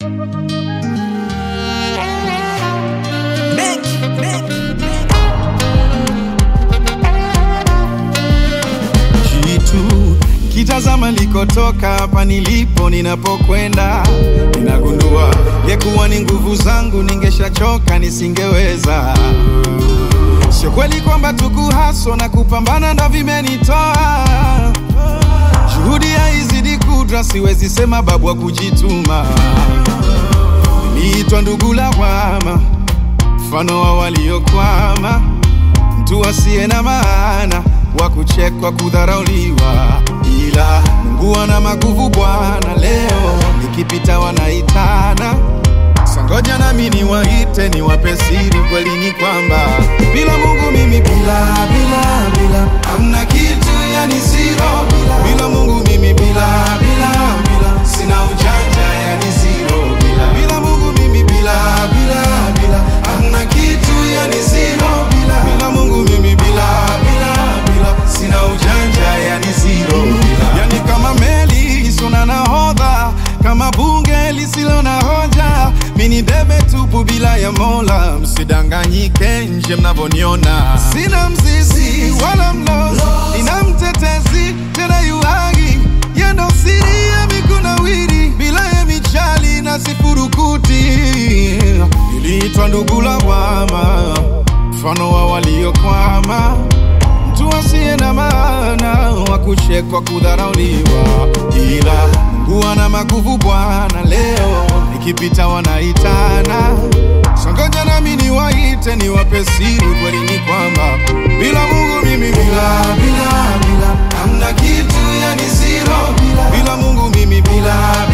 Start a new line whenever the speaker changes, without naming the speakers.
Jitu kitazama likotoka hapa nilipo, ninapokwenda ninagundua yekuwa ni nguvu zangu, ningeshachoka nisingeweza. Sio kweli kwamba tukuhaso na kupambana ndo vimenitoa juhudi haizidi kudra, siwezi sema babu wa kujituma. Niliitwa ndugu lawama, mfano wa waliokwama, mtu asiye na maana, wa kuchekwa, kudharauliwa, ila Mungu ana maguvu Bwana. Leo nikipita wanaitana sangoja, nami niwaite, niwape siri. Kweli ni kwamba bila Mungu mimi bila bila bila hamna kitu, yani zero. Bila, bila Mungu mimi bila bila bila sina ujanja, yani zero. Bila, bila Mungu mimi bila bila bila hamna kitu, yani zero. Bila, bila Mungu mimi bila bila bila sina ujanja, yani zero. Bila, yani kama meli isiyo na nahodha, kama bunge lisilo na hoja, mini debe tupu bila ya Mola. Msidanganyike nje mnavyoniona, sina mzizi wala mlozi, nina mtetezi tena yuhagi, yendo siri ya mikunawiri, bila ya michali na sifurukuti. Niliitwa ndugu lawama, mfano wa waliokwama mtu asiye na maana wa kuchekwa, kudharauliwa, ila Mungu ana maguvu Bwana. Leo nikipita wanaitana, songoja nami niwaite, niwape siri. Kweli ni kwamba bila Mungu mimi bila bila bila hamna kitu, yani zero. Bila, bila Mungu mimi bila